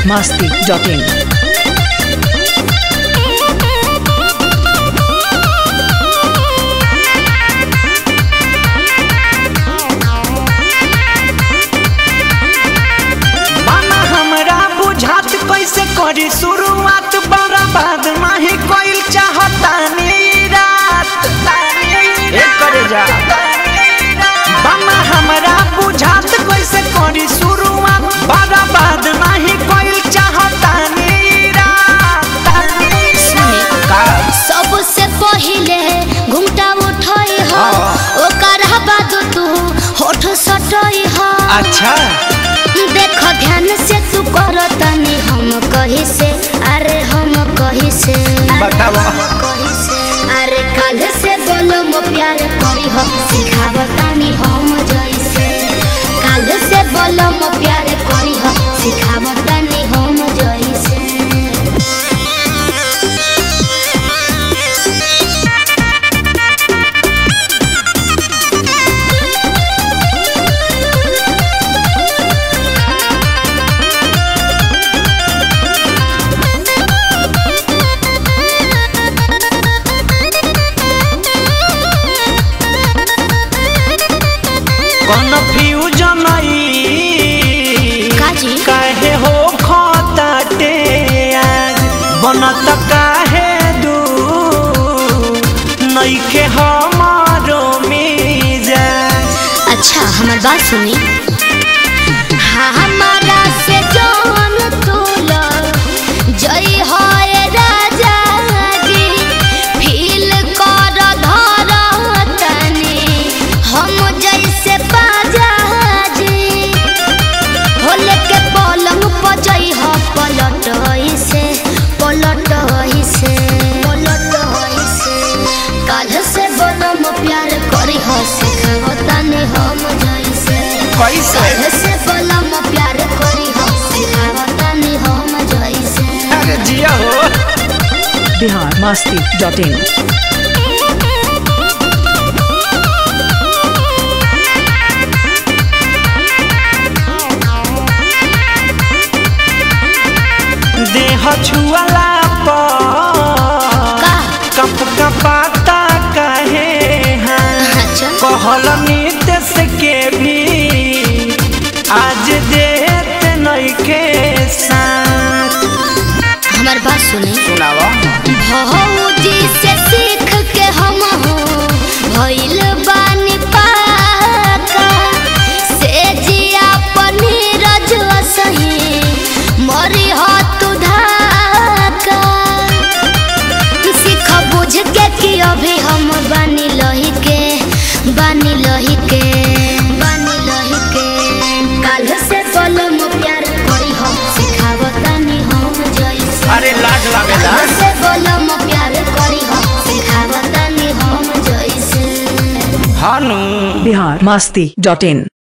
masti.in. बाना हमरा बुझात कैसे करी शुरुआत बर्बाद नाही कोइल चाहतानी रात एक करे जा बाना हमरा बुझात कैसे करी शुरुआत बर्बाद नाही कोइल चाहतानी रात का सबसे पहिले घुंघटा उठई ह ओकर बाद तू होठ सटई ह अच्छा देख ध्यान से तू कर तनी हम कही से अरे हम कही से बताओ कही से अरे काल से बोलो मो प्यार करी हो सिखाव तनी हम जैसे काल से बोलो मो प्यार करी हो सिखाव तनी हम जैसे कन्फ्यूजन काजी? काहे हो खताटे आज बनत काहे दू नइखे हमारो मिजाज अच्छा हमार बात सुनी हाँ हमारा से जौन तोला जय होए राजा जी फील कर धर तनी हम जैसे बाजा जी होले के पलंग पर जई हो पलट से पलट से पलट से काल से बोलम प्यार करी हो सिखाओ तनी हम जैसे कैसे काल से बोलम प्यार करी हो सिखाओ तनी हम जैसे अरे जिया हो Bihar masti.in. देह छुअला पर का कप कपाता काहे हाँ अच्छा कहल नितेश के भी आज देत नइखे साथ हमार बात सुनी सुनावा भौजी से सीख के हम हो भइल बानी पाका से जिया पनीर जो सही मरी हो तू धाका सीख बुझ के कि अभी हम बानी लही के बानी लही के बानी लही के काल से कलम प्यार करी हम सिखावतानी हम जैसे अरे लाज लागेला से बोलम प्यार करी हो सिखावतानी हम जैसे हानू Bihar masti.in.